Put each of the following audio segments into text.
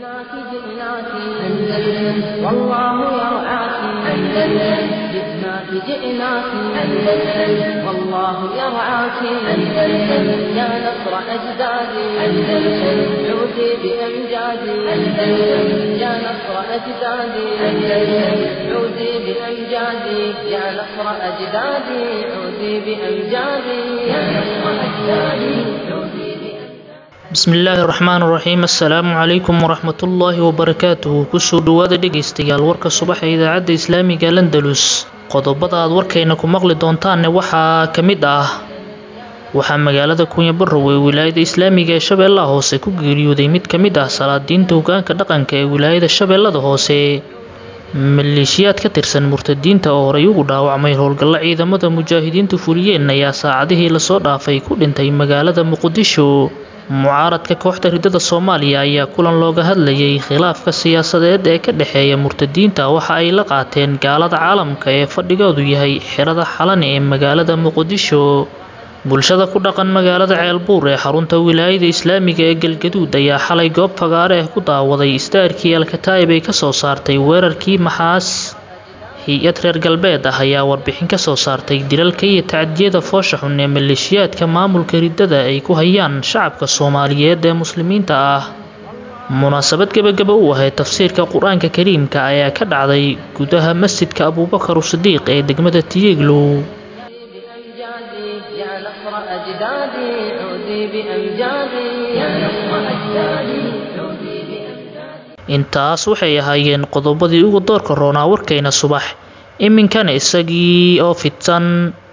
جئناك جئناك أندلس والله يرعاك أندلس جئناك جئناك أندلس والله يرعاك أندلس يا نصر أجدادي أندلس عودي بأمجادي أندلس يا نصر أجدادي أندلس عودي بأمجادي يا نصر أجدادي عودي بأمجادي يا نصر أجدادي عودي بأمجادي bismi illaahi raxmaan raxiim assalaamu calaykum waraxmatullaahi wabarakaatuhu kusoo dhowaada dhegaystayaal warka subaxa idaacadda islaamiga landalus qodobada aad warkayna ku maqli doontaanne waxaa ka mid ah waxaa magaalada kunyabarow ee wilaayada islaamiga ee shabeellaha hoose ku geeriyooday mid ka mid ah salaadiinta hogaanka dhaqanka ee wilaayada shabeellada hoose maleeshiyaad ka tirsan murtadiinta oo horay ugu dhaawacmay howlgallo ciidamada mujaahidiintu fuliyeen ayaa saacadihii lasoo dhaafay ku dhintay magaalada muqdisho mucaaradka kooxda ridada soomaaliya ayaa kulan looga hadlayay khilaafka siyaasadeed ee ka dhexeeya murtadiinta waxa ay la qaateen gaalada caalamka ee fadhigoodu yahay xerada xalani ee magaalada muqdisho bulshada ku dhaqan magaalada ceelbuur ee xarunta wilaayada islaamiga ee galgaduud ayaa xalay goob fagaare ah ku daawaday istaarkii alkataa'ib ay kasoo saartay weerarkii maxaas hay-ad reer galbeed ah ayaa warbixin ka soo saartay dilalka iyo tacdiyada foosha xun ee maleeshiyaadka maamulka riddada ay ku hayaan shacabka soomaaliyeed ee muslimiinta ah munaasabad gebagaba u ahayd tafsiirka qur-aanka kariimka ayaa ka dhacday gudaha masjidka abuubakar usidiiq ee degmada tiyeglow بأمجادي يا نصر أجدادي عودي بأمجادي يا نصر أجدادي عودي بأمجادي intaas waxay ahaayeen qodobadii ugu doorka roonaa warkayna subax iminkana isagii oo fidsan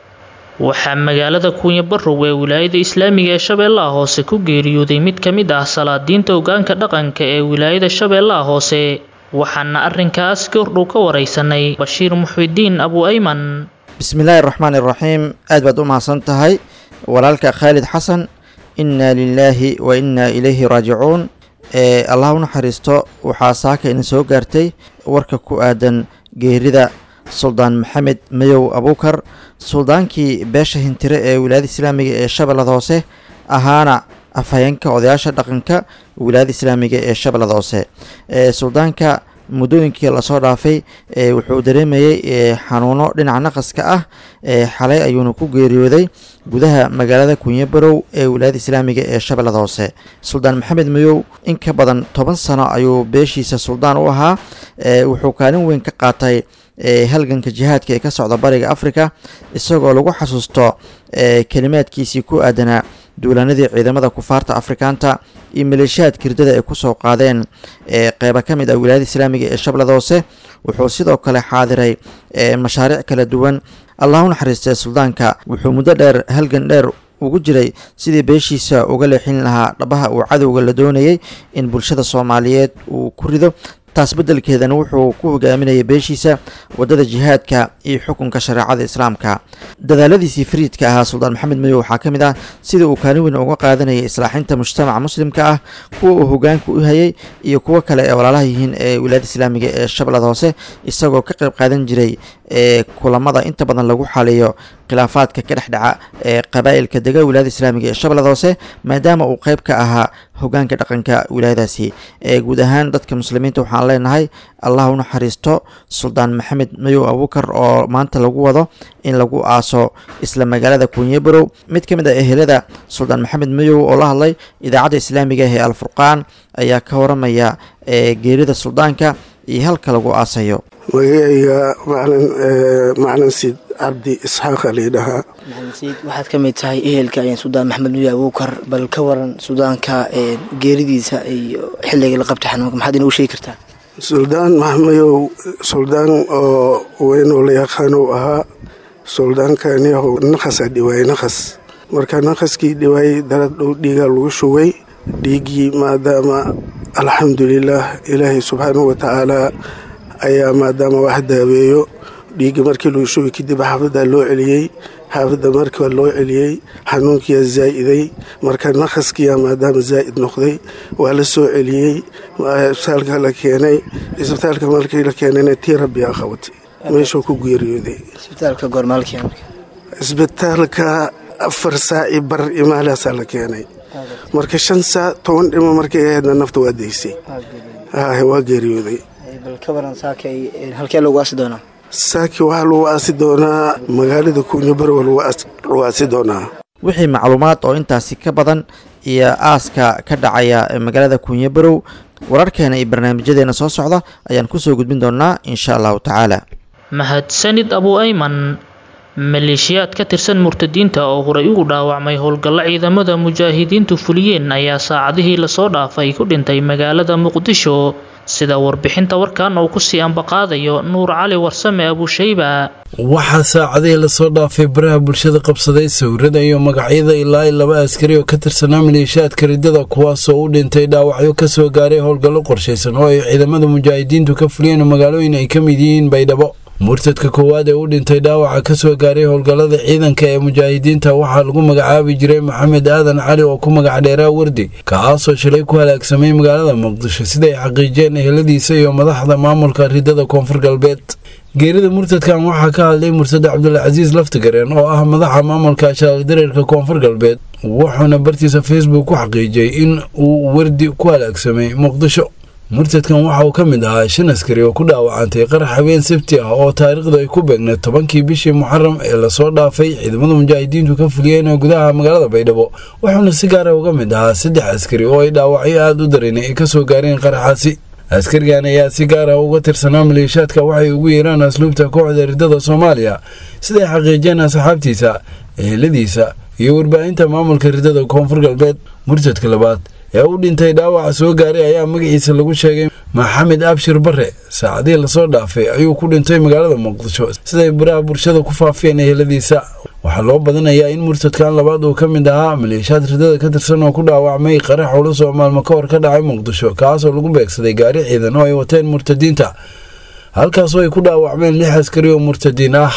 waxaa magaalada kunyabarow ee wilaayada islaamiga ee shabeellaha hoose ku geeriyooday mid ka mid ah salaadiinta hogaanka dhaqanka ee wilaayada shabeellaha hoose waxaana arrinkaas goordhow ka waraysanay bashiir muxwidiin abu ayman bismillaahi raxmaan iraxiim aad baad u mahadsan tahay walaalka khaalid xasan innaa lilaahi wa innaa ilayhi raajicuun ee allah u naxariisto waxaa saaka idin soo gaartay warka ku aadan geerida suldaan maxamed mayow abuukar suldaankii beesha hintire ee wilaayada islaamiga ee shabeellada hoose ahaana afhayeenka odayaasha dhaqanka wilaayada islaamiga ee shabeellada hoose ee suldaanka muddooyinkii lasoo dhaafay ee wuxuu dareemayey xanuuno dhinaca naqaska ah ee xalay ayuuna ku geeriyooday gudaha magaalada kunyabarow ee wilaayada islaamiga ee shabeellada hoose suldaan maxamed mayow in ka badan toban sano ayuu beeshiisa suldaan u ahaa wuxuu kaalin weyn ka qaatay halganka jihaadka ee ka socda bariga africa isagoo lagu xasuusto kelimaadkiisii ku aadanaa duulaanadii ciidamada kufaarta afrikaanta iyo maleeshiyaadka hirdada ay kusoo qaadeen qeyba ka mid ah wilaayada islaamiga ee shabeellada hoose wuxuu sidoo kale xaadiray mashaariic kala duwan allah u naxariistay suldaanka wuxuu muddo dheer halgan dheer ugu jiray sidii beeshiisa uga leexin lahaa dhabaha uu cadowga la doonayay in bulshada soomaaliyeed uu ku rido taas beddelkeedana wuxuu ku hogaaminayay beeshiisa waddada jihaadka iyo xukunka shareecada islaamka dadaaladiisii fariidka ahaa suldaan maxamed madow waxaa ka mid ah sida uu kaalin weyn uga qaadanayay islaaxinta mujtamaca muslimka ah kuwa uu hogaanka u hayay iyo kuwo kale ee walaalaha yihiin ee wilaayada islaamiga ee shabeellada hoose isagoo ka qayb qaadan jiray ee kulamada inta badan lagu xaliyo khilaafaadka ka dhexdhaca ee qabaa'ilka dega wilaayada islaamiga ee shabeellada hoose maadaama uu qayb ka ahaa hogaanka dhaqanka wilaayadaasi ee guud ahaan dadka muslimiinta waxaan leenahay allah u naxariisto suldaan maxamed mayow abuukar oo maanta lagu wado in lagu aaso isla magaalada kunyabarow mid ka mid ah ehelada suldaan maxamed mayow oo la hadlay idaacadda islaamiga ee alfurqaan ayaa ka waramaya geerida suldaanka iyo halka lagu aasayo magacayga macalin macalin siid cabdi isxaaqa layidhahaa maxamed sayid waxaad ka mid tahay ehelka suldaan maxamed nuya abuukar bal ka waran suudaanka geeridiisa iyo xilliga la qabta xanuunka maxaad inoogu sheegi kartaa suldaan maxmayow suldaan oo weynoo la yaqaanow ahaa suldaankaniyahow naqasa dhiwaayey naqas marka naqaskii dhiwaayey darad dhow dhiigaa lagu shugay dhiiggii maadaama alxamdulilaah ilaahay subxaanahu watacaalaa ayaa maadaama wax daaweeyo dhiigga markii lagu shugay kadib xaafaddaa loo celiyey xaafadda markiiba loo celiyey xanuunkiyaa zaa'iday marka naqaskiyaa maadaama zaa'id noqday waa la soo celiyey isbitaalka la keenay isbitaalka markii la keenayna tii rabbiyaa qabatay meeshuu ku geeriyooday isbitaalka goormaalkii isbitaalka afar saaci bar imaalaasaa la keenay marka shan saac toban dhimo markay ahaydna nafta waa daysay ah waa geeriyooday bal ka waran saakay halkee lagu aasi doonaa saaki waxaa lagu aasi doonaa magaalada kunyabarowa lagu aasi doonaa wixii macluumaad oo intaasi ka badan iyo aaska ka dhacaya magaalada kunyabarow wararkeena iyo barnaamijyadeena soo socda ayaan kusoo gudbin doonaa insha allahu tacaala mahadsanid abu ayman maleeshiyaad ka tirsan murtadiinta oo horay ugu dhaawacmay howlgallo ciidamada mujaahidiintu fuliyeen ayaa saacadihii lasoo dhaafay ku dhintay magaalada muqdisho sida warbixinta warkan uu kusii ambaqaadayo nuur cali warsame abushayba waxaa saacadihii lasoo dhaafay baraha bulshada qabsaday sawirada iyo magacyada ilaa i laba askari oo ka tirsanaa maleeshiyaadka riddada kuwaasoo u dhintay dhaawacyo kasoo gaaray howlgallo qorshaysan oo ay ciidamada mujaahidiintu ka fuliyeen magaalooyin ay ka mid yihiin baydhabo murtadka koowaad ee u dhintay dhaawaca kasoo gaaray howlgallada ciidanka ee mujaahidiinta waxaa lagu magacaabi jiray maxamed aadan cali oo ku magac dheeraa wardi kaasoo shalay ku halaagsamay magaalada muqdisho siday xaqiijeen eheladiisa iyo madaxda maamulka riddada koonfur galbeed geerida murtadkan waxaa ka hadlay murtad cabdulcasiis laftigareen oo ah madaxa maamulka shaaldareerka koonfur galbeed wuxuuna bartiisa facebook ku xaqiijiyey in uu wardi ku halaagsamay muqdisho murtadkan waxa uu ka mid ahaa shan askari oo ku dhaawacantay qarax habeen sabti ah oo taariikhda ay ku beegneed tobankii bishii muxaram ee lasoo dhaafay ciidamada mujaahidiintu ka fuliyeen gudaha magaalada baydhabo wuxuuna si gaara uga mid ahaa saddex askari oo ay dhaawacyo aada u dareynay ay kasoo gaareen qaraxaasi askarigan ayaa si gaar ah uga tirsanaa maleeshaadka waxay ugu yeeraan asluubta kooxda riddada soomaaliya siday xaqiijeen asxaabtiisa eheladiisa iyo warbaahinta maamulka riddada koonfur galbeed murtadka labaad ee u dhintay dhaawaca soo gaaray ayaa magaciisa lagu sheegay maxamed abshir bare saacadihii lasoo dhaafay ayuu ku dhintay magaalada muqdisho siday baraha bulshada ku faafiyeen eheladiisa waxaa loo badanayaa in murtadkan labaad uu ka mid ahaa maleeshaad ridada ka tirsan oo ku dhaawacmay qarax culus oo maalmo ka hor ka dhacay muqdisho kaasoo lagu beegsaday gaari ciidan oo ay wateen murtadiinta halkaasoo ay ku dhaawacmeen lix askari oo murtadiin ah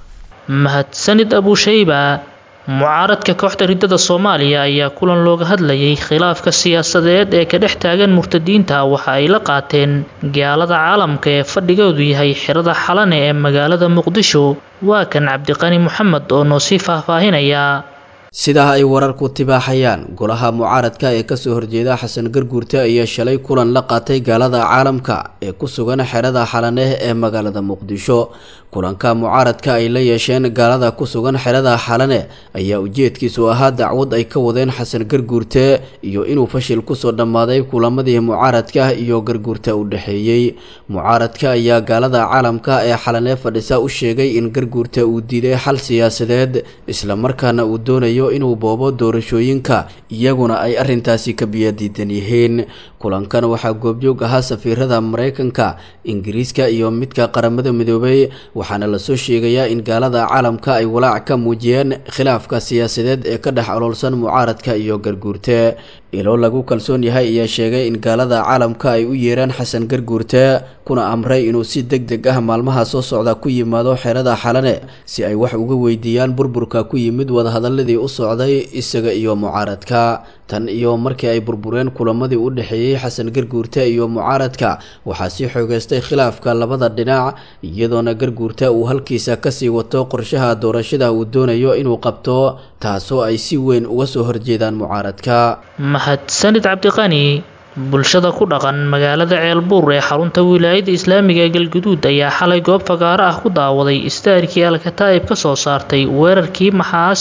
mahadsanid abushayba mucaaradka kooxda riddada soomaaliya ayaa kulan looga hadlayay khilaafka siyaasadeed ee ka dhex taagan murtadiinta waxa ay la qaateen gaalada caalamka ee fadhigoodu yahay xirada xalane ee magaalada muqdisho waa kan cabdiqani moxamed oo noo sii faahfaahinaya sidaa ay wararku tibaaxayaan golaha mucaaradka ee kasoo horjeeda xasan garguurte ayaa shalay kulan la qaatay gaalada caalamka ee ku sugan xerada xalaneh ee magaalada muqdisho kulanka mucaaradka ay la yeesheen gaalada ku sugan xerada xalane ayaa ujeedkiisu ahaa dacwad ay ka wadeen xasan garguurte iyo inuu fashil kusoo dhammaaday kulamadii mucaaradka iyo garguurta u dhexeeyey mucaaradka ayaa gaalada caalamka ee xalane fadhisa u sheegay in garguurta uu diiday xal siyaasadeed islamarkaana uu doonayo inuu boobo doorashooyinka iyaguna ay arintaasi ka biyadiidan yihiin kulankan waxaa goobjoog ahaa safiirada mareykanka ingiriiska iyo midka qaramada midoobay waxaana lasoo sheegayaa in gaalada caalamka ay walaac ka muujiyeen khilaafka siyaasadeed ee ka dhex oloolsan mucaaradka iyo garguurte ilo lagu kalsoon yahay ayaa sheegay in gaalada caalamka ay u yeeraan xasan garguurte kuna amray inuu si deg deg ah maalmaha soo socda ku yimaado xerada xalane si ay wax uga weydiiyaan burburka ku yimid wadahadaladii u socday isaga iyo mucaaradka tan iyo markii ay burbureen kulamadii u dhexeeyey xasan garguurte iyo mucaaradka waxaa sii xoogeystay khilaafka labada dhinac iyadoona garguurta uu halkiisa kasii wato qorshaha doorashada uu doonayo inuu qabto taasoo ay si weyn uga soo horjeedaan mucaaradka mahadsanid cabdiqani bulshada ku dhaqan magaalada ceelbuur ee xarunta wilaayada islaamiga ee galguduud ayaa xalay goob fagaaro ah ku daawaday istaarkii alkataa'ib ka soo saartay weerarkii maxaas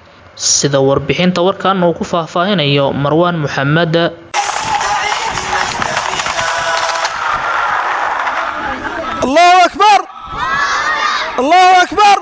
sida warbixinta warkan uu ku faahfaahinayo marwaan maxamed allahu akbar allahu akbar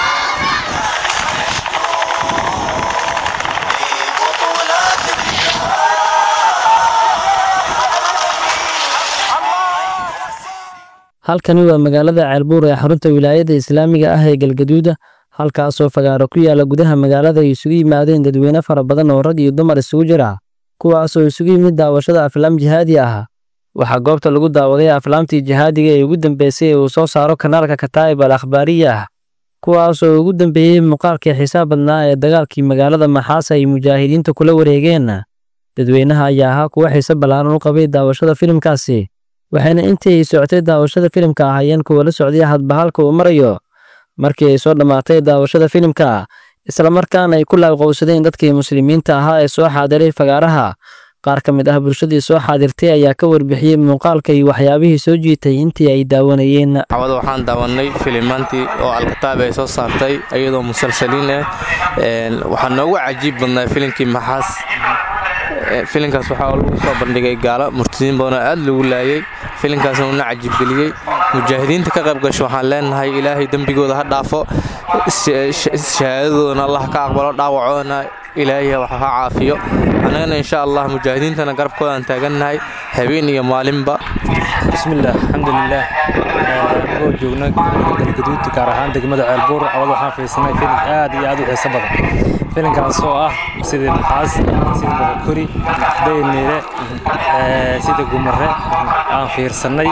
halkani waa magaalada ceelbuur ee xarunta wilaayada islaamiga ah ee galgaduuda halkaasoo fagaaro ku yaala gudaha magaalada ay isugu yimaadeen dadweyne fara badan oo rag iyo dumar isugu jira kuwaasoo isugu yimid daawashada aflaam jihaadi ah waxaa goobta lagu daawaday aflaamtii jihaadiga ee ugu dambeysay ee uu soo saaro kanaalka kataa'ib al akhbaariya ah kuwaasoo ugu dambeeyey muuqaalkii xisaab badnaa ee dagaalkii magaalada maxaas ay mujaahidiinta kula wareegeen dadweynaha ayaa ahaa kuwa xiise ballaaran u qabay daawashada filimkaasi waxayna intii ay socotay daawashada filimka ahaayeen kuwa la socday hadba halka uu marayo markii ay soo dhammaatay daawashada filimka islamarkaana ay ku laabqowsadeen dadkii muslimiinta ahaa ee soo xaadiray fagaaraha qaar ka mid ah bulshadii soo xaadirtay ayaa ka warbixiyey muuqaalka iyo waxyaabihii soo jiitay intii ay daawanayeen cawada waxaan daawanay filimaantii oo alkataab ay soo saartay iyadoo musalsaliin ah waxaa noogu cajiib badnaa filimkii maxaas filinkaas waxaa lagu soo bandhigay gaalo murtadiin badanoo aad lagu laayay filinkaasna uuna cajiibgeliyey mujaahidiinta ka qayb gasho waxaan leenahay ilaahay dembigooda ha dhaafo shahaadadoodana allah ka aqbalo dhaawacoodana ilaahay wax ha caafiyo annagana insha allah mujaahidiintana garabkoodaan taagannahay habeen iyo maalinba bismillaah alxamdulilaah anagoo joogna galgaduud gaar ahaan degmada ceelbuur cawad waxaan fiirsanay filim aad iyo aad u xiiso badan filimkaas oo ah sidii maxaas sida boqokori dayneere sida gumare aan fiirsannay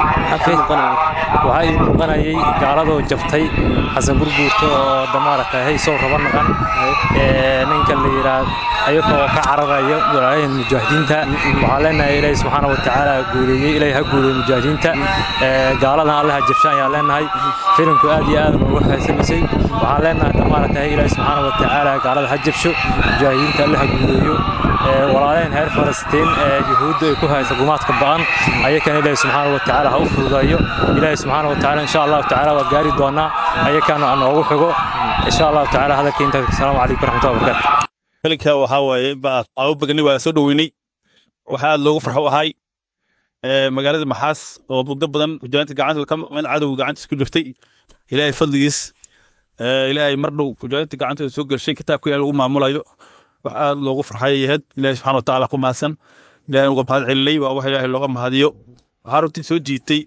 waxaa ii muuqanayay gaaladoo jabtay xasan gurguurta oo damaarata haysow raba naqan ninka la yidhaa ayagoo ka cararaya walaayahan mujaahidiinta waxaa leenahay ilaahi subxaana watacaala guuleeyey ilaahi ha guuleeyey mujaahidiinta gaaladan alle ha jabshaan ayaan leenahay filimku aad iyo aad noogu xeesamisay waxaan leenahay damaarata ilaahi subxaana watacaala gaalada ha jabsho mujaahidiinta alle ha guuleeyo walaalaheen reer falastiin ee yuhuudda ay ku haysa gumaadka ba'an ayakana ilaahi subxaana watacaala ha u fududeeyo ilaahi subxaana watacaala insha allahu tacaala waa gaari doonaa ayakana aan noogu xigo insha allahu tacaala hadalka intaas asalaamu calaykum waraxmatullahi wabarakaatu filinka waxaa waaye caabo bagani waa soo dhoweynay waxaa aad loogu farxo ahay magaalada maxaas oo muddo badan mujaahidiinta gacanta ka maqmeen cadow gacantiis ku jirtay ilaahay fadligiis ilaahay mar dhow mujaahidiinta gacantooda soo gelshay kitaabka ilaahay lagu maamulayo wax aad loogu farxay yahayd ilaahay subxana watacaala ku mahadsan ilaahay uga mahad celinay waa wax ilaahay looga mahadiyo waxaa runtii soo jiitay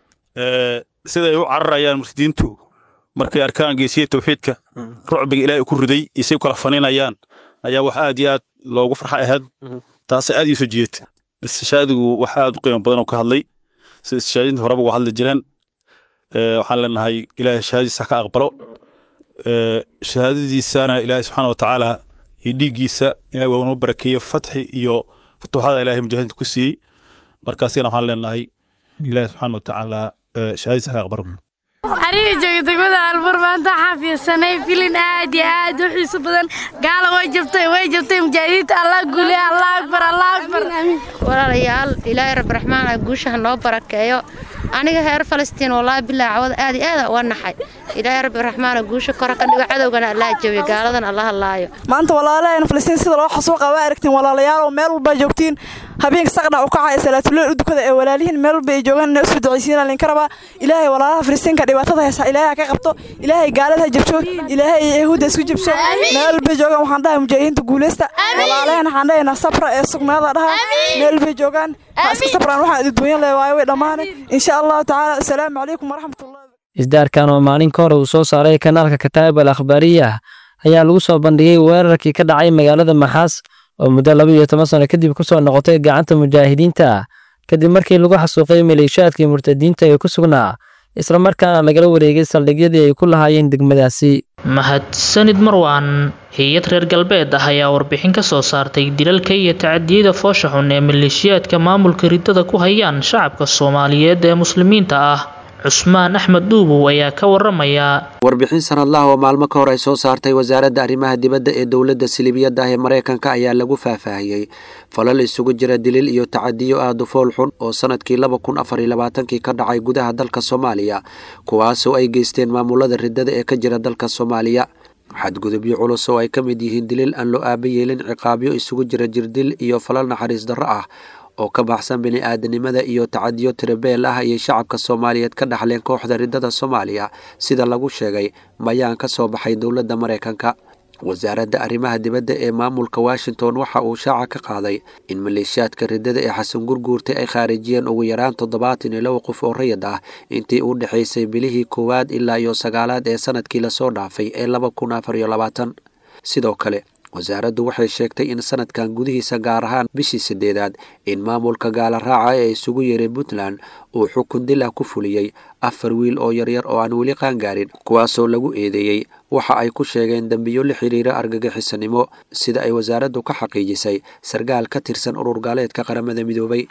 siday u cararayaan mursidiintu markay arkaan geesiya tawxiidka rucbiga ilaahay ku riday isay kala faninayaan ayaa wax aad iyo aad loogu farxa ahayd taasay aad ii soo jiitay istishaadigu wax aad u qiimo badan oo ka hadlay sida istishaadinta horeba uga hadli jireen waxaan leenahay ilaahay shahaadadiisa ka aqbalo shahaadadiisana ilaahay subxaana watacaala iyo dhiiggiisa ilahay waa noo barakeeyo fatxi iyo futuuxada ilaahay mujaahidiinta ku siiyey markaasina waxaan leenahay ilaahay subxaana watacaala shahaadadiisa ka aqbalo aniga jooga degmada albuur maanta waxaan fiirsanay filin aad iyo aad u xiiso badan gaala way jabtay way jabtay mujaahidiinta allah guule allah akbar allah akbar walaalayaal ilaahay rabbi raxmaan guusha ha noo barakeeyo aniga reer falastiin wallaahi bilaa cawada aad iyo aada uga naxay ilaahay rabbi raxmaan guusha kora ka dhigo cadowgana allah jabiyo gaaladan allah laayo maanta walaalaheena falastiin sida loo xasuuqa waa aragtiin walaalayaal oo meel walba joogtiin habeenka saqdha u kacaya salaatuleel u dukada ee walaalihiin meel walba ay joogaan inay usoo ducaysiinaa linka rabaa ilaahay walaalaha falastiinka dhibaatada haysa ilaahay ha ka qabto ilaahay gaalada ha jabsho ilaahay yahuudda isku jabsho meel walbay joogaan waxaan dhahay mujaahidiinta guuleysta walaalaheen waxaan dhahaynaa sabra ee sugnaada dhaha meel walbay joogaan ha iska sabraan waxaan idinduunyan leh waayo way dhammaanay insha allahu tacaala asalaamu calaykum waraxmatullahi isdaarkan oo maalin ka hore uu soo saaray kanaalka kataa'ib al akhbaariya ayaa lagu soo bandhigay weerarkii ka dhacay magaalada maxaas oo muddo laba iyo toban sano kadib ku soo noqotay gacanta mujaahidiinta kadib markii lagu xasuuqay maleeshiyaadkii murtadiinta ee ku sugnaa isla markaana lagala wareegay saldhigyadii ay ku lahaayeen degmadaasi mahadsanid marwan hay-ad reer galbeed ah ayaa warbixin ka soo saartay dilalka iyo tacadiyada foosha xun ee maleeshiyaadka maamulka ridada ku hayaan shacabka soomaaliyeed ee muslimiinta ah cusmaan axmed dhuubow ayaa ka waramaya warbixin sanadlaha oo maalmo ka hor ay soo saartay wasaaradda arrimaha dibadda ee dowladda silibiyadda ah ee maraykanka ayaa lagu faahfaahiyey falal isugu jira dilil iyo tacadiyo aada u fool xun oo sanadkii laba kun afar iyo labaatankii ka dhacay gudaha dalka soomaaliya kuwaasoo ay geysteen maamulada ridada ee ka jira dalka soomaaliya xadgudubyo culus oo ay ka mid yihiin dilil aan loo aaba yeelin ciqaabyo isugu jira jirdil iyo falal naxariis darro ah oo ka baxsan bini-aadanimada iyo tacadiyo tirabeel ah ayay shacabka soomaaliyeed ka dhaxleen kooxda ridada soomaaliya sida lagu sheegay bayaan ka soo baxay dowladda maraykanka wasaaradda arrimaha dibadda ee maamulka washington waxa uu shaaca ka qaaday in maleeshiyaadka ridada ee xasan gurguurtay ay khaarijiyeen ugu yaraan toddobaatan iyo laba qof oo rayid ah intii u dhexaysay bilihii koowaad ilaa iyo sagaalaad ee sanadkii lasoo dhaafay ee laba kun afar iyo labaatan sidoo kale wasaaraddu waxay sheegtay in sanadkan gudihiisa gaar ahaan bishii sideedaad in maamulka gaala raaca ee isugu yeeray puntland uu xukun dil ah ku fuliyey afar wiil oo yaryar oo aan weli qaangaarin kuwaasoo lagu eedeeyey waxa ay ku sheegeen dembiyo la xiriira argagixisanimo sida ay wasaaraddu ka xaqiijisay sarkaal ka tirsan urur gaaleedka qaramada midoobay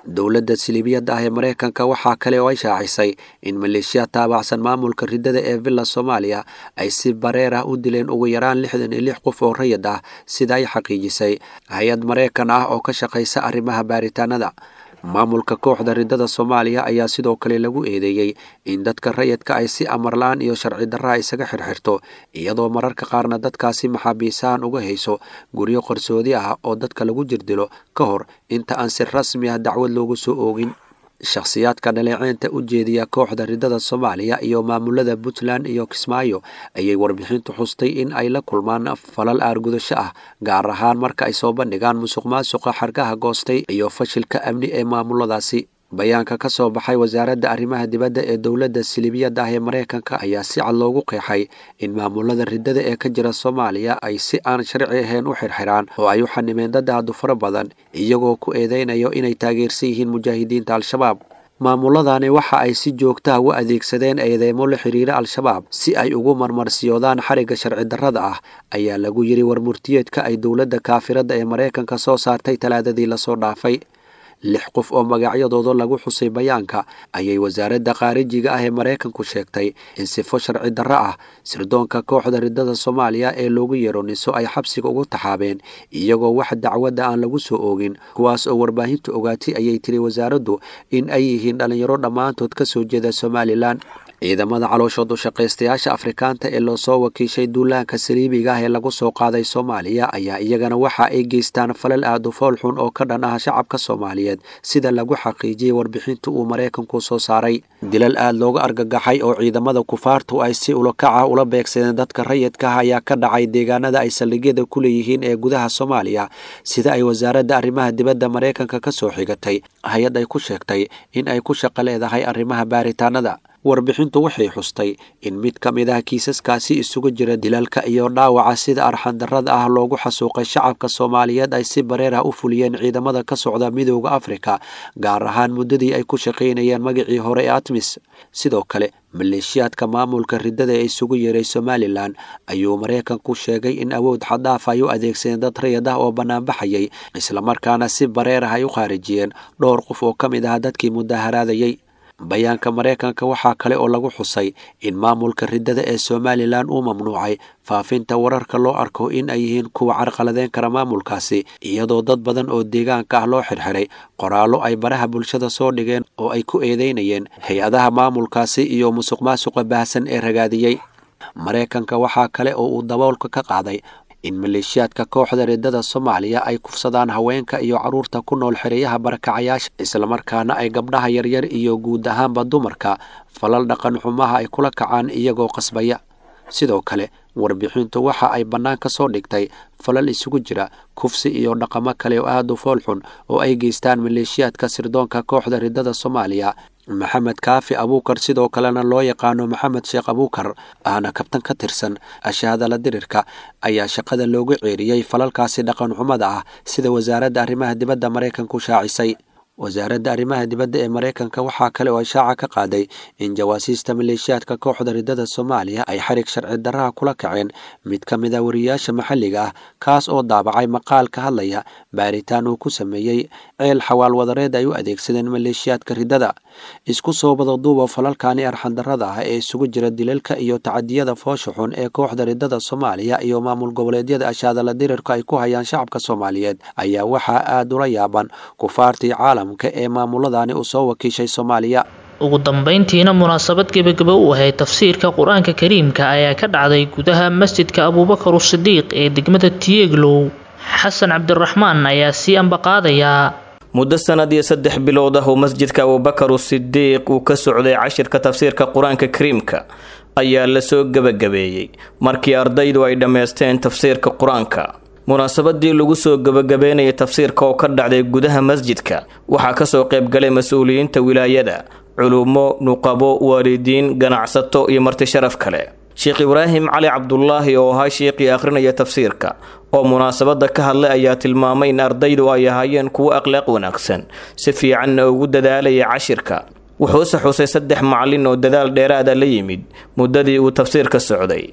dowladda siliibiyadda ah ee maraykanka waxaa kale oo ay shaacisay in maleeshiya taabacsan maamulka riddada ee villa soomaaliya ay si bareer ah u dileen ugu yaraan lixdan iyo lix qof oo rayid ah sida ay xaqiijisay hay-ad maraykan ah oo ka shaqaysa arrimaha baaritaanada maamulka kooxda riddada soomaaliya ayaa sidoo kale lagu eedeeyey in dadka rayidka ay si amarla-aan iyo sharci darraha isaga xirxirto iyadoo mararka qaarna dadkaasi maxaabiisahan uga hayso guryo qarsoodi ah oo dadka lagu jirdilo ka hor inta aan si rasmi ah dacwad loogu soo oogin shakhsiyaadka dhaleeceynta u jeediya kooxda riddada soomaaliya iyo maamulada puntland iyo kismaayo ayay warbixintu xustay in ay la kulmaan falal aargudasho ah gaar ahaan marka ay soo bandhigaan musuq maasuqa xargaha goostay iyo fashilka amni ee maamuladaasi bayaanka ka soo baxay wasaaradda arrimaha dibadda ee dowladda siliibiyadda ah ee maraykanka ayaa si cad loogu qeexay in maamulada riddada ee ka jira soomaaliya ay si aan sharci ahayn u xirxiraan oo ay u xanimeen dad aadu fara badan iyagoo ku eedeynayo inay taageersan yihiin mujaahidiinta al-shabaab maamuladani waxa ay si joogtaha u adeegsadeen eedeymo la xiriira al-shabaab si ay ugu marmarsiyoodaan xarigga sharci darrada ah ayaa lagu yidhi warmurtiyeedka ay dowladda kaafiradda ee maraykanka soo saartay talaadadii lasoo dhaafay lix qof oo magacyadooda lagu xusay bayaanka ayay wasaaradda khaarijiga ah ee maraykanku sheegtay in sifo sharci darro ah sirdoonka kooxda riddada soomaaliya ee loogu yeero niso ay xabsiga ugu taxaabeen iyagoo wax dacwadda aan lagu soo oogin kuwaas oo warbaahintu ogaatay ayay tiri wasaaraddu in ay yihiin dhallinyaro dhammaantood ka soo jeeda somalilan ciidamada calooshood u shaqaystayaasha afrikaanta ee loo soo wakiishay duulaanka saliibiga ah ee lagu soo qaaday soomaaliya ayaa iyagana waxa ay geystaan falal aad u fool xun oo ka dhan ah shacabka soomaaliyeed sida lagu xaqiijiyey warbixinta uu maraykanku soo saaray dilal aad looga argagaxay oo ciidamada kufaartu ay si ulakaca ula beegsadeen dadka rayidka ah ayaa ka dhacay deegaanada ay saldhigyada ku leeyihiin ee gudaha soomaaliya sida ay wasaaradda arrimaha dibadda maraykanka ka soo xigatay hay-ad ay ku sheegtay in ay ku shaqo leedahay arrimaha baaritaanada warbixintu waxay xustay in mid ka mid ah kiisaskaasi isugu jira dilalka iyo dhaawaca sida arxandarrada ah loogu xasuuqay shacabka soomaaliyeed ay si bareer ah u fuliyeen ciidamada ka socda midooda afrika gaar ahaan muddadii ay ku shaqaynayeen magacii hore ee atmis sidoo kale maleeshiyaadka maamulka riddada ee isugu yeeray somalilan ayuu maraykanku sheegay in awood xaddaaf ay u adeegsadeen dad rayad ah oo bannaanbaxayay islamarkaana si bareer ah ay u khaarijiyeen dhowr qof oo ka mid ah dadkii mudaharaadayey bayaanka maraykanka waxaa kale oo lagu xusay in maamulka riddada ee somalilan uu mamnuucay faafinta wararka loo arko in ay yihiin kuwa carqaladeyn kara maamulkaasi iyadoo dad badan oo deegaanka ah loo xirxiray qoraallo ay baraha bulshada soo dhigeen oo ay ku eedeynayeen hay-adaha maamulkaasi iyo musuq maasuqa baahsan ee ragaadiyey maraykanka waxaa kale oo uu daboolka ka qaaday in maleeshiyaadka kooxda riddada soomaaliya ay kufsadaan haweenka iyo carruurta ku nool xereyaha barakacayaasha islamarkaana ay gabdhaha yaryar iyo guud ahaanba dumarka falal dhaqan xumaha ay kula kacaan iyagoo qasbaya sidoo kale warbixintu waxa ay bannaan ka soo dhigtay falal isugu jira kufsi iyo dhaqamo kale oo aad u fool xun oo ay geystaan maleeshiyaadka sirdoonka kooxda riddada soomaaliya maxamed kaafi abuukar sidoo kalena loo yaqaano maxamed sheekh abuukar ahna kabtan ka tirsan ashahadala dirirka ayaa shaqada loogu ceeriyey falalkaasi dhaqan xumada ah sida wasaaradda arrimaha dibadda maraykanku shaacisay wasaaradda arrimaha dibadda ee maraykanka waxaa kale oo ishaaca ka qaaday in jawaasiista maleeshiyaadka kooxda riddada soomaaliya ay xarig sharci darraha kula kaceen mid ka mid a wariyaasha maxalliga ah kaas oo daabacay maqaal ka hadlaya baaritaan uu ku sameeyey ceel xawaal wadareed ay u adeegsadeen maleeshiyaadka riddada isku soo badaduuba falalkani arxandarrada ah ee isugu jira dilalka iyo tacadiyada foosha xun ee kooxda riddada soomaaliya iyo maamul goboleedyada ashaadala dirirka ay ku hayaan shacabka soomaaliyeed ayaa waxaa aad ula yaaban kufaartii caalam ee maamuladani uu soo wakiishay soomaaliya ugu dambeyntiina munaasabad gebagaba u ahayd tafsiirka qur-aanka kariimka ayaa ka dhacday gudaha masjidka abuubakar usidiiq ee degmada tieglow xasan cabdiraxmaan ayaa sii ambaqaadayaa muddo sanad iyo saddex bilood ah uu masjidka abubakar usidiiq uu ka socday cashirka tafsiirka qur-aanka kariimka ayaa lasoo gebagabeeyey markii ardaydu ay dhammaysteen tafsiirka qur-aanka munaasabadii lagu soo gebagabeynayay tafsiirka oo ka dhacday gudaha masjidka waxaa kasoo qaybgalay mas-uuliyiinta wilaayada culummo nuqabo waalidiin ganacsato iyo marti sharaf kale sheekh ibraahim cali cabdulaahi oo ahaa sheekhii akhrinaya tafsiirka oo munaasabada ka hadlay ayaa tilmaamay in ardaydu ay ahaayeen kuwo akhlaaq wanaagsan si fiicanna ugu dadaalaya cashirka wuxuuse xusay saddex macallin oo dadaal dheeraada la yimid muddadii uu tafsiirka socday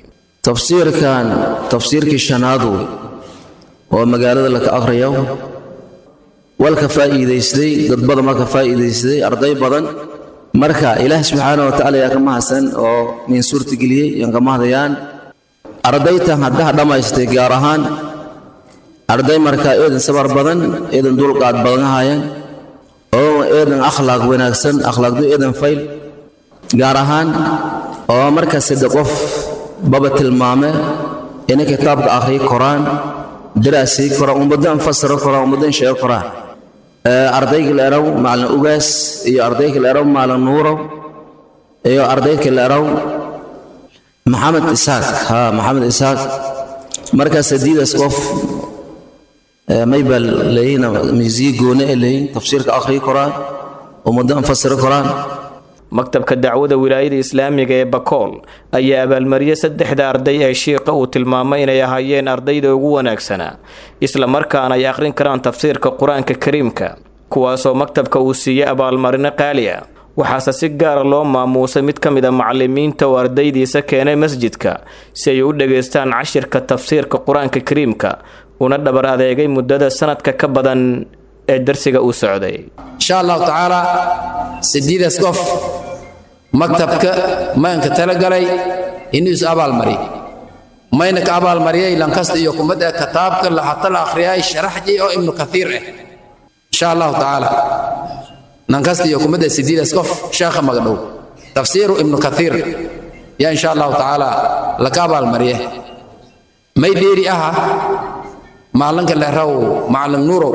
tafsiirkan tafsiirkii shanaadu oo magaalada laka akhriyo walka faa'iidaystay dad badan waa ka faa'iidaystay arday badan marka ilaah subxaana wa tacaala yaa ka mahadsan oo min suurtageliyey yaan ka mahadayaan ardaytan haddaha dhammaystay gaar ahaan arday markaa eedan sabar badan eedan dulqaad badan haayaan oo eedan akhlaaq wanaagsan akhlaaqdu eedan fayl gaar ahaan oo markaa sadde qof baba tilmaame inay kitaabka akhriyi koraan daraasii koraan ummaddan fasiro koraan ummaddan sheego koraan ardayga la eraw maalin ugaas iyo ardayga la eraw maalin nuurow iyo ardayga la eraw maxamed isaaq ha maxamed isaaq markaa sadiidaas qof maybal leeyihin miisiyi goone ee leeyihin tafsiirka akhriyi koraan ummaddan fasiro koraan maktabka dacwada wilaayada islaamiga ee bakool ayaa abaalmariyey saddexda arday ee shiiqa uu tilmaamay inay ahaayeen ardayda ugu wanaagsanaa isla markaana ay akhrin karaan tafsiirka qur-aanka kariimka kuwaasoo maktabka uu siiyey abaalmarino qaali ah waxaase si gaara loo maamuusay mid ka mid a macalimiinta oo ardaydiisa keenay masjidka si ay u dhegaystaan cashirka tafsiirka qur-aanka kariimka una dhabar adeegay muddada sanadka ka badan ee darsiga uu socday insha allahu tacaala sideedaas qof maktabka mayanka talagalay inuu is abaalmariy mayna ka abaalmariyay lankasta iyo kumad ee kitaabka lahata la akhriyay sharaxji oo ibnu kathiir ah insha allahu tacaala lankasta iyo kumad ee sideedaas qof sheekha magdhow tafsiiru ibnu kathiir yaa insha allahu tacaala laka abaalmariye may dheeri aha maalinka leeraw macalin nuurow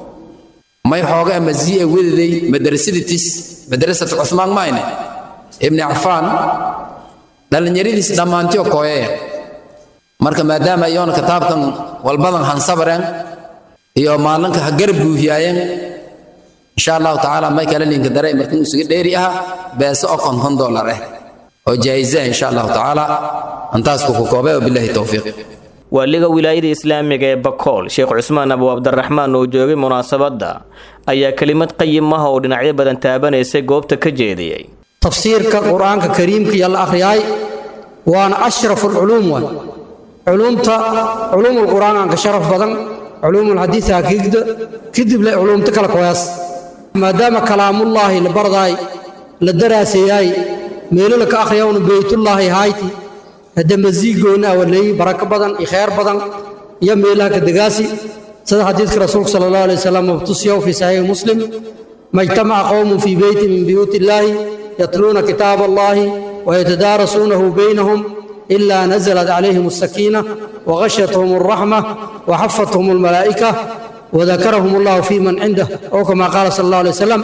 may xoogaa masii'a wedaday madrasaditis madrasatu cuthmaan mayne ibni cafaan dhallinyaradiis dhammaantiyo kooyaya marka maadaama iyoona kitaabkan walbadan hansabareen iyo maalinka ha garab buuhiyaayeen insha allahu tacaala may kala linka daray markin isuga dheeri aha beeso oo konton dollar ah oo jaa'iza insha allahu tacaala antaas ku koobay wabillahi towfiiq waaliga wilaayada islaamiga ee bakool sheekh cusmaan abu cabdiraxmaan oo joogay munaasabadda ayaa kelimad qayimaha oo dhinacyo badan taabanaysay goobta ka jeediyey tafsiirka qur-aanka kariimka iyo la akhriyaay waana ashrafu alculuum waay culuumta culuumul qur-aanka sharaf badan culuumul xadiisa hakiigda kadib le culuumta kala koyaas maadaama kalaamullaahi la bardaay la daraasayaay meelo la ka akhriyawna beytullaahi hayti hadda masiigoona awaleeyi barako badan iyo khayr badan iyo meelaha ka degaasi sida xadiidka rasuulka sala allahu alay wasalam mabtusiyaw fi saxiixi muslim majtamaca qowmun fii beyti min buyuuti illaahi yatluuna kitaab allahi wayatadaarasuunahu baynahum إلا نزلت عليهم السكينة وغشتهم الرحمة وحفتهم الملائكة وذكرهم الله في من عنده أو كما قال صلى الله عليه وسلم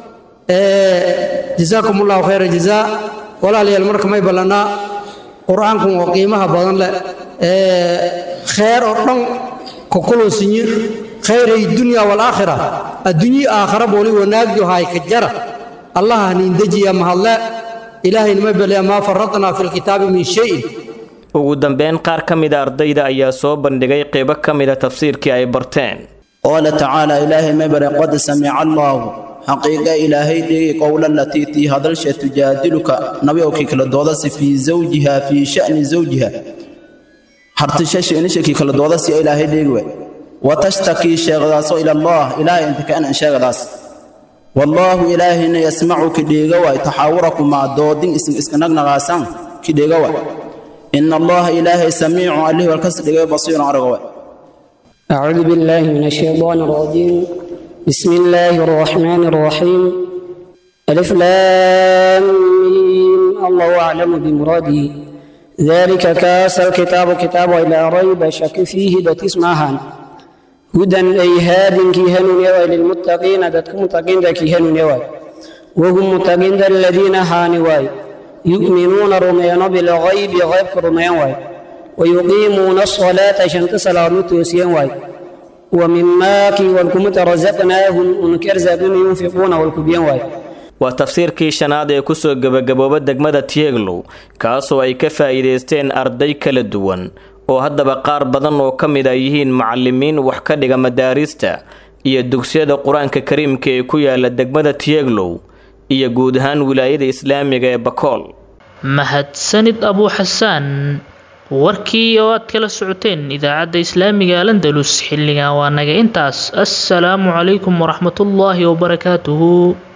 جزاكم الله خير الجزاء ولا لي المرك ما يبلنا قرآنكم وقيمها بدن خير أرضن ككل سنية خير الدنيا والآخرة الدنيا آخرة بولي وناجي هاي كجرة الله نندجي يا مهلا إلهي ما بلي ما فرطنا في الكتاب من شيء ugu dambeyn qaar ka mida ardayda ayaa soo bandhigay qeybo ka mida tafsiirkii ay barteen قال تعالى إلهي مبر قد سمع الله حقيقة إلهي دي قول التي تي هذا الشيء تجادلك نبيك كلا دودس في زوجها في شأن زوجها حرت شش إنشك كلا دودس إلهي دي وتشتكي شغلاس إلى الله إلهي أنت كأن شغلاس والله إلهي يسمعك ديغوا تحاوركم مع دودين اسم اسكنك نغاسان كديغوا إن الله إلهي سميع عليه والكسر بصير عرقوا أعوذ بالله من الشيطان الرجيم بسم الله الرحمن الرحيم ألف لام ميم الله أعلم بمراده ذلك كاس الكتاب كتاب إلى ريب شك فيه دت اسمها هدى أي هاد كيهن يوى للمتقين دت متقين كيهن يوى وهم متقين الذين هانواي يؤمنون رميان بالغيب غيب رميان واي ويقيمون الصلاة شنت صلاة توسيان واي ومما كي والكمت رزقناهم انكر زادون ينفقون والكبيان واي waa tafsiirkii shanaad ee kusoo gebagabooba degmada tieglow kaasoo ay ka faa'iidaysteen arday kala duwan oo haddaba qaar badan oo ka mid a yihiin macalimiin wax ka dhiga madaarista iyo dugsiyada qur-aanka kariimka ee ku yaala degmada tieglow iyo guud ahaan wilaayada islaamiga ee bakool mahadsanid abuu xasaan warkii oo aad kala socoteen idaacadda islaamiga landalus xilligan waa naga intaas assalaamu calaykum waraxmatullaahi wabarakaatuhu